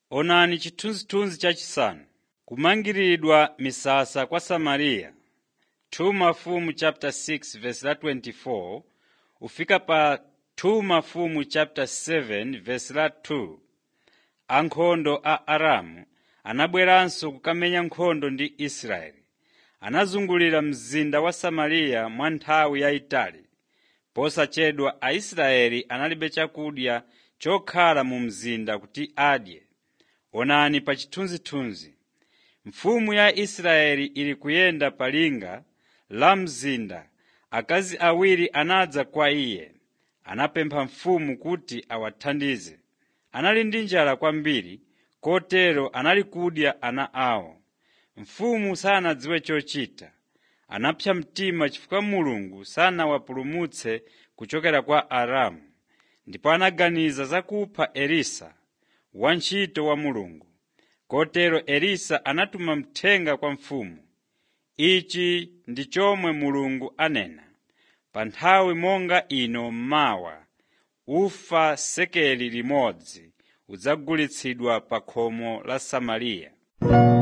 Onani chithunzithunzi chachisanu. Kumangiridwa misasa kwa Samariya 2 Mafumu chapter 6 verse la 24 ufika pa 2 Mafumu chapter 7 verse la 2. Ankhondo a Aramu anabweranso kukamenya nkhondo ndi Israeli. Anazungulira mzinda wa Samariya mwa nthawi yayitali. Posachedwa Aisraeli analibe chakudya chokhala mu mzinda kuti adye. Onani pa chithunzithunzi. Mfumu ya Israeli ili kuyenda pa linga la mzinda. Akazi awiri anadza kwa iye. Anapempha mfumu kuti awathandize. Anali ndi njala kwambiri, kotero anali kudya ana awo. Mfumu sanadziwe chochita. Anapsa mtima chifukwa Mulungu sanawapulumutse kuchokera kwa Aramu. Ndipo anaganiza za kupha Elisa, wantchito wa Mulungu. Kotero Elisa anatuma mthenga kwa mfumu. Ichi ndi chomwe Mulungu anena: pa nthawi monga ino mawa, ufa sekeli limodzi udzagulitsidwa pa khomo la Samariya.